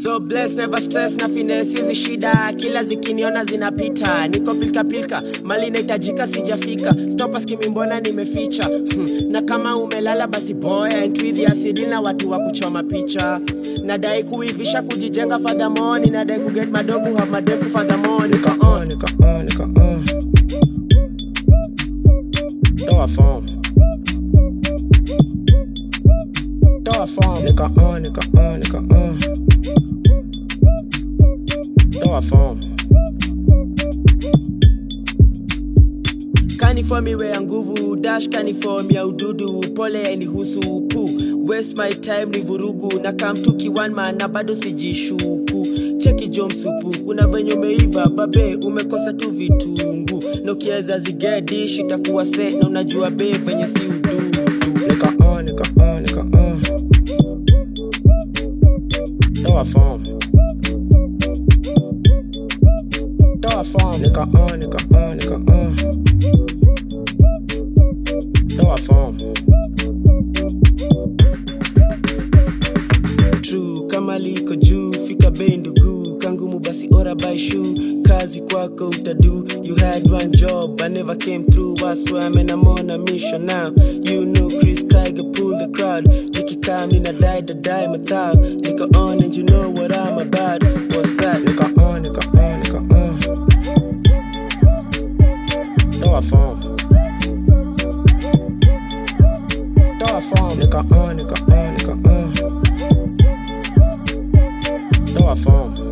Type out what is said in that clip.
so bless never stress na finesse hizi shida kila zikiniona zinapita niko pilka pilka mali inahitajika sijafika stopa skimi mbona nimeficha hmm. na kama umelala basi boya entwithiasidi na watu wa kuchoma picha nadai kuivisha kujijenga fadhamoni nadai kuget madogo have madeku fadhamoni nika on nika on nika on toa form toa form nika on nika on nika on toa form kaniform iwe ya nguvu dash kaniform ya ududu pole yainihusu pu waste my time ni vurugu na kamtuki one man na bado sijishuku cheki jo msupu kuna venye umeiva babe umekosa tu vitungu na ukiweza zigedish itakuwa se na unajua be venye si ududu nika on nika on nika on toa form toa form nika on nika on nika on toa form true kama liko juu fika bei ndugu kangumu basi ora by shoe kazi kwako utadu you had one job i never came through I swear man I'm on a mission now you know Chris Tiger pull the crowd nikikaa mina die the die mathao niko on and you know what I'm about what's that niko on niko on niko on toa form toa form niko on niko on niko on toa form